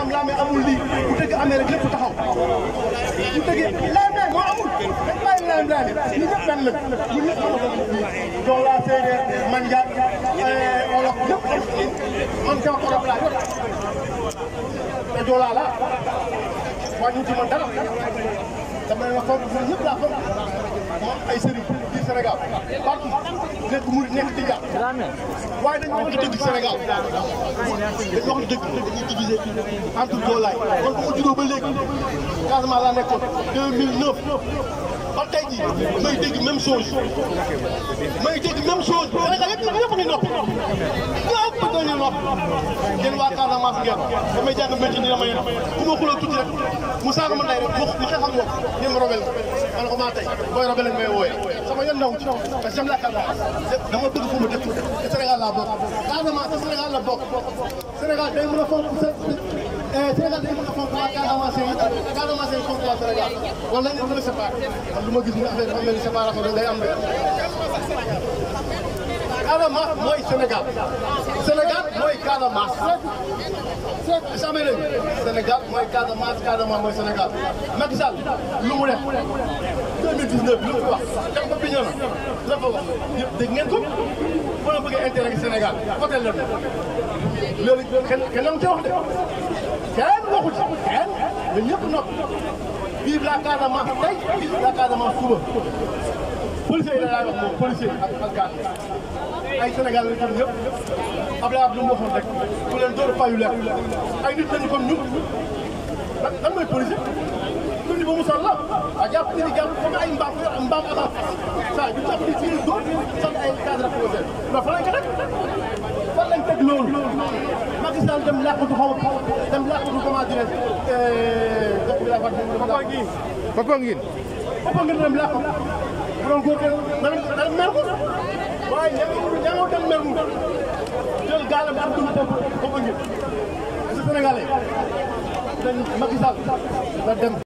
laam-laame amul lii bu dëgg amee rek lépp taxaw bu dëgg laam-laame moo amul dañ bàyyi laam-laame ñu ñëpp benn la ñu ñëpp Joola séeréer man Njaay olof ñëpp man sama olof laa yor te Joola laa wàññi ci man dara dama leen wax foofu ñun ñëpp laa foog moom ay sëriñ biir Sénégal partout nekk murid nekk tijaan waaye dañu wax dëgg Sénégal dañu wax dëgg dañuy diviser entre Joolaay kon bu ma juddoo ba léegi Casamance laa nekkoon 2009 ba tey jii may dégg même chose may dégg même chose Sénégal yëpp ñëpp ngi noppi ñëpp dañuy noppi yéen waa Casamance ngeen damay jàng métier ni dama yéen ku ma xuloo tuuti rek mu saaga ma ndey rek ma ma xeex ak moom ngeen ma robel ma ne ko maa tey booy robel lañ may wooyee sama yoon naw ci parce que j'aime la Casamance dama bëgg fu ma dëkk te Sénégal laa bokk Casamance te Sénégal la bokk Sénégal day mën a fonk sa Sénégal day mën a fonk waa Casamance yi Casamance yi fonk waa Sénégal wala ñu mën a séparé man lu ma gis ni affaire dafa mel ni séparation day am de Casamance mooy Sénégal Sénégal mooy Casamance samay lañu Sénégal mooy Casamance Casamance mooy Sénégal Macky Sall lu mu def 2019 lu mu wax dem ba Bignona la fa wax yëpp dégg ngeen ko bu la bëggee intérêt Sénégal hôtel la loolu kenn kenn la mu ci wax de kenn waxu ci kenn ñun ñëpp noppi vive la Casamance tey vive la Casamance suba policier yi la laay wax moom policier ak ak gàtt ay Sénégal lañ xam ñëpp Abdoulaye Abdou mu waxoon rek ku leen door fayu leer ay nit lañu comme ñun lan lan mooy policier tuuti ba mu sol la a jàpp ni jàpp comme ay mbaam mbaam avant saa ñu jàpp ni fii door sant ay cadre projet mais fa lañ ko teg fan lañ teg loolu Macky Sall dem làqatu xaw dem làqatu comment dirais Papa ngi papa ngi papa ngeen dem làqatu bu doon góor na na mer ko waaye ña nga ña nga dem mer mu jël gaalam am dugub papa ngeen Sénégalais dañ Macky Sall la dem